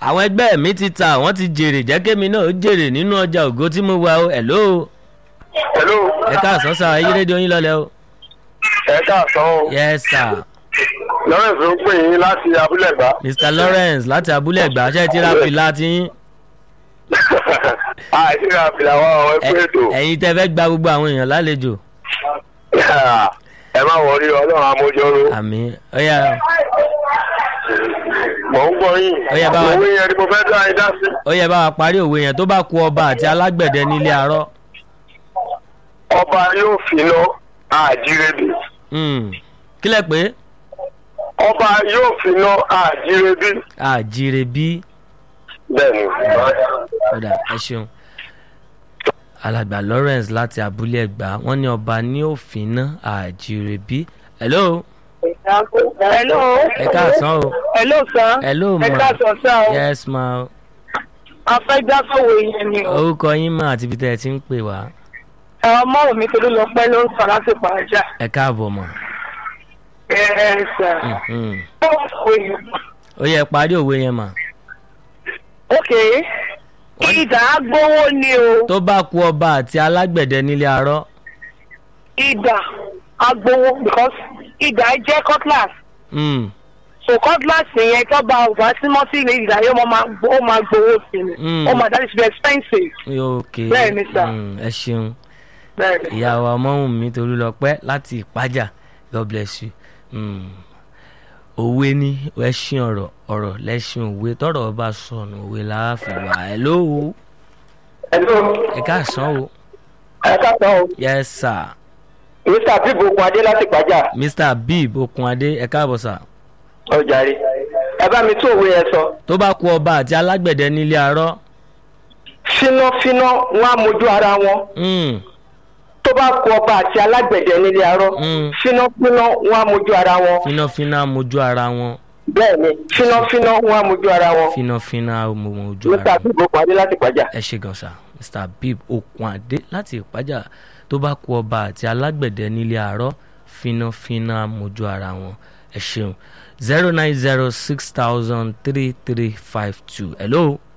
àwọn ẹgbẹ́ mi ti ta àwọn ti jèrè jẹ́ kémi náà ó jèrè nínú ọjà ògo tí mo wà o hello hello ẹ káàsán sá ayé rédíò yín lọ́lẹ̀ o ẹ káàsán o yes sir lawrence ló ń pè yín láti abúlé ẹgbà mr lawrence láti abúlé ẹgbà ṣe ti ra fìlà tí yín àìsíra fìlà wa ọ ẹ pé ètò ẹ̀yin tẹ́ fẹ́ gba gbogbo àwọn èèyàn lálejò ẹ má wọrí ọlọ́run amójọ́rò àmì ọ̀yà mò ń gbọ́ yín Ó yẹ bá wa- owó yẹn ni mo fẹ́ dá ẹ dá sí. ó yẹ bá wa parí òwe yẹn tó bá ku ọba àti alágbẹ̀dẹ nílé arọ́ ọba yóò finá àjírẹ́bì Hmm. kílẹ̀ pé ọba yóò finá àjírẹ́bì àjíire bí bẹ́ẹ̀ni. ọ̀dà ẹ ṣeun alàgbà lawrence láti abúlé ẹgbà wọn ní ọba ní òfin náà àjíire bí hello hello. ẹ káàsán o hello sir. hello ma ẹ káàsán sá o. yes ma afẹ́jáfẹ́wò yẹn ni o. orúkọ yín mà àti ibi tẹ́ ẹ ti ń pè wá ẹ̀rọ mọ́rùn mi torí lọ pẹ́ ló ń sọ láti pàjá. ẹ káàbọ̀ mọ̀ ẹ ẹ sà. Mhm. báwo sọ yìí. ó yẹ parí òwe yẹn mà ok ìdá agbowó ni o tó bá ku ọba àti alágbẹ̀dẹ nílé arọ́ ìdá agbowó because ìdá jẹ́ cutlass Hmm. so cutlass yẹn tó bá wà símọ́sí ní ìdá yóò máa gbó- ó máa gbowó sí ni Mm. ó máa that is very expensive ok Bẹ́ẹ̀ ni sà. Hmm, ẹ ṣeun. bẹ́ẹ̀ ni. ìyá wa ọmọwùnmí tolúlọpẹ láti ìpájà god bless you Mm. òwe ní ẹṣin ọ̀rọ̀ ọ̀rọ̀ lẹ́ṣin òwe tọ́rọ̀ bá sọnù òwe láàfin wà ẹ lóhùn hello ẹ káàsán o ẹ káàsán o yes sir mr bíbu okun adé láti pàjá mr bib okunade ẹ káàbọ̀ sà ọjàre ẹ bá mi tún òwe yẹn sọ tó bá ku ọba àti alágbẹ̀dẹ nílé arọ́ fínáfíná wọn á mojú ara wọn Mm. tó bá kú ọba àti alágbẹ̀dẹ nílé arọ́ Mm. fínáfíná wọn á mojú ara wọn fínáfíná mojú ara wọn bẹ́ẹ̀ ni fínáfíná wọn á mojú ara wọn fínáfíná mojú ara mr wọn. bíbu okun adé láti pàjá. ẹ ṣe gan sa mr bib okunade láti ìpájà tó bá ku ọba àti alágbẹ̀dẹ nílé àárọ̀ fínáfíná mojú ara wọn ẹ ṣeun zero nine zero six thousand three three five two hello